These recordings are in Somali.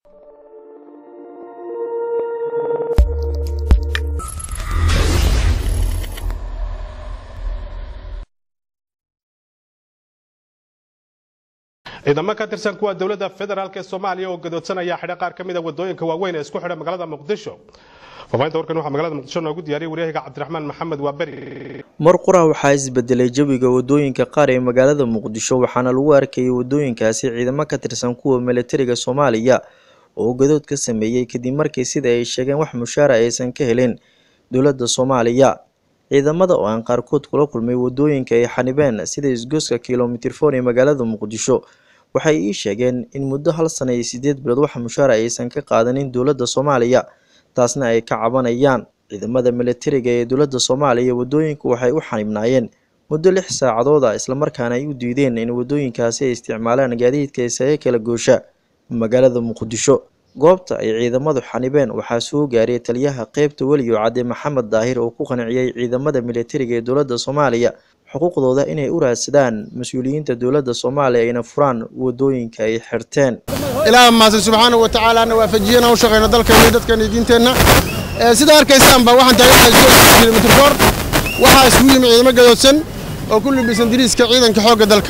ciidamo ka tirsan kuwa dowladda federaalk ee soomaaliya oo gadoodsanaya xidha qaar ka mid a wadooyinka waaweyn ee isku xidha magaalada muqdisho faafahinta warkan waxaa magaalada muqdisho noogu diyaariyay waryahiga cabdiraxmaan maxamed waaberi mar qura waxaa isbedelay jawiga wadooyinka qaar ee magaalada muqdisho waxaana lagu arkayay wadooyinkaasi ciidamo ka tirsan kuwa milatariga soomaaliya oo gadood ka sameeyey kadib markii sida ay sheegeen wax mushaara aysan ka helin dowladda soomaaliya ciidamada oo aan qaarkood kula kulmay wadooyinka ay xanibeen sida isgoyska kilomitir for ee magaalada muqdisho waxay ii sheegeen in muddo hal sana iyo sideed bilood wax mushaara aysan ka qaadanin dowladda soomaaliya taasna ay ka cabanayaan ciidamada milatariga ee dowladda soomaaliya wadooyinku waxay u xanibnaayeen muddo lix saacadooda islamarkaana ay u diideen in wadooyinkaasi ay isticmaalaan gaadiidka isaga kala goosha magaalada muqdisho goobta ay ciidamadu xanibeen waxaa soo gaaray taliyaha qeybta weliyo cadde maxamed daahir oo ku qanciyey ciidamada milatariga ee dowladda soomaaliya xuquuqdooda inay u raadsadaan mas-uuliyiinta dowladda soomaaliya ayna furaan wadooyinka ay xirteen ilaaha mahadsan subxaanahu wa tacaala na waafajiyana u shaqeyno dalkeena iyo dadkeena iyo diinteenna sida arkaysaanba waxaan taaganahay kilomitr foor waxaa isugu yimi ciidamo gadoodsan oo ku libisan diriiska ciidanka xoogga dalka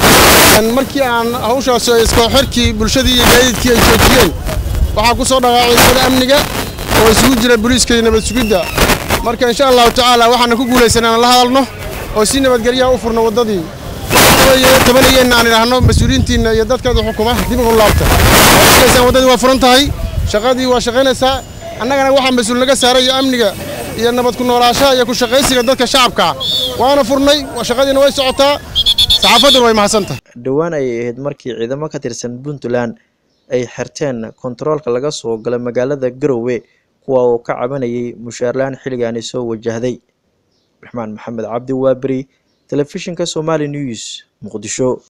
markii aan hawshaas iskoo xirkii bulshadii iyo gaadiidkii ay joojiyeen waxaa ku soo dhaqaacay ciidamada amniga oo isugu jira booliiska iyo nabad sugidda marka insha allahu tacaala waxaana ku guulaysan inaan la hadalno oo si nabadgelyaha u furno waddadii tabanayeenna aan idhaahno mas-uuliyiintiinna iyo dadkeeda xukuma dib ugu laabta arkaysan waddadii waa furan tahay shaqadii waa shaqaynaysaa annagana waxaa mas-uul naga saaray iyo amniga iyo nabad ku noolaashaha iyo ku shaqaysiga dadka shacabka waana furnay shaqadiina way socotaa saxaafadduna way mahadsantahay dhowaan ayay ahayd markii ciidamo ka tirsan puntland ay xirteen kontaroolka laga soo gala magaalada garowe kuwa oo ka cabanayay mushaarlaan xilligaani soo wajahday raxmaan maxamed cabdi waaberi telefishinka somali news muqdisho